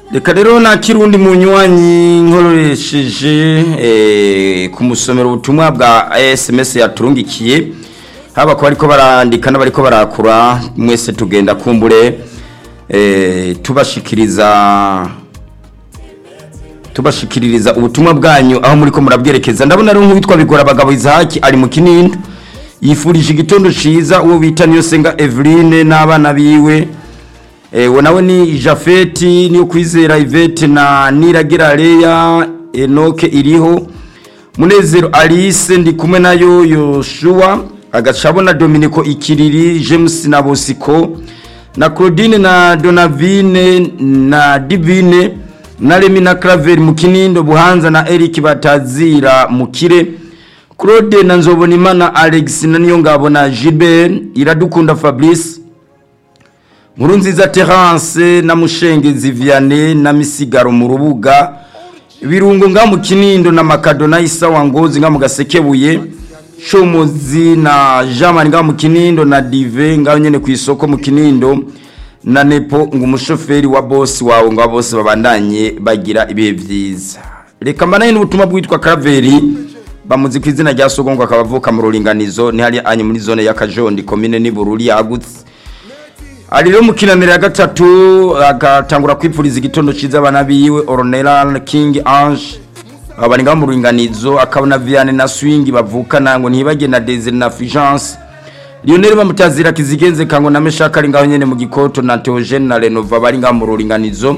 reka rero nta kirundi munywanyi nkoresheje ku musomero ubutumwa bwa sms yaturungikiye haba ko bariko barandika n'abariko barakura mwese tugenda kumbure tubashikiriza tubashikiririza ubutumwa bwanyu aho muri ko murabwerekeza ndabona rero nk'uwitwa bigora abagabo izahaki ari mu kinindo yifurije igitondo ciza uwo bita niyo senga Eveline n'abana biwe ewe nawe ni Jafeti niyo kwizera Yvette na Niragira Leya Enoke iriho Munezero Alice ndi kumwe nayo Yoshua agacabona Dominico Ikiriri James na Bosiko na Claudine na Donavine na Divine na Remi na Claver mu Kinindo Buhanza na Eric Batazira Mukire Claude na Nzobonimana Alex na Niyongabo na Gilbert Iradukunda Fabrice Nkurunziza Terence na Mushengezi Vianney na Misigaro mu rubuga Birungo nga mu Kinindo na Makado na Isawa Ngozi nga mu Gasekebuye Shomozi na Jamani nga mu Kinindo na Dive nga nyene ku isoko mu Kinindo na Nepo ngo umushoferi wa boss wawe ngo bose babandanye bagira ibihe vyiza reka mbanaye n'ubutumwa bwitwa Kaveri bamuzi ku izina rya Sogongo akabavuka mu ruringanizo ni hari anye muri zone ya Kajondi commune ni Bururi yagutse ari rero mukinanira ya gatatu agatangura kwipfuriza igitondo ciza abana biwe Ornella King Ange abani nga mu ruringanizo akabona Vianney na Swing bavukana ngo ntibage na Desire na Fulgence Lionel bamutazira kizigenze kango na meshaka ari ngaho nyene mu gikoto na Theogene na Renova bari ngaho mu ruringanizo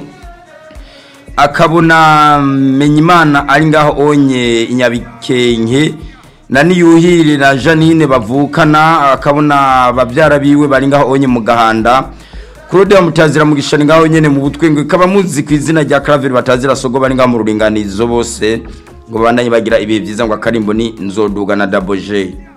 akabona Menyimana ari ngaho onye inyabikenke na niyuhire na Janine bavukana akabona bavyara biwe bari ngaho onye mu gahanda Claude bamutazira mu gishani ngaho nyene mu butwe ngo kaba muzi ku izina rya Claver batazira sogo bari ngaho mu ruringanizo bose ngo bandanye bagira ibihe vyiza ngo akarimbo ni nzoduga na Double J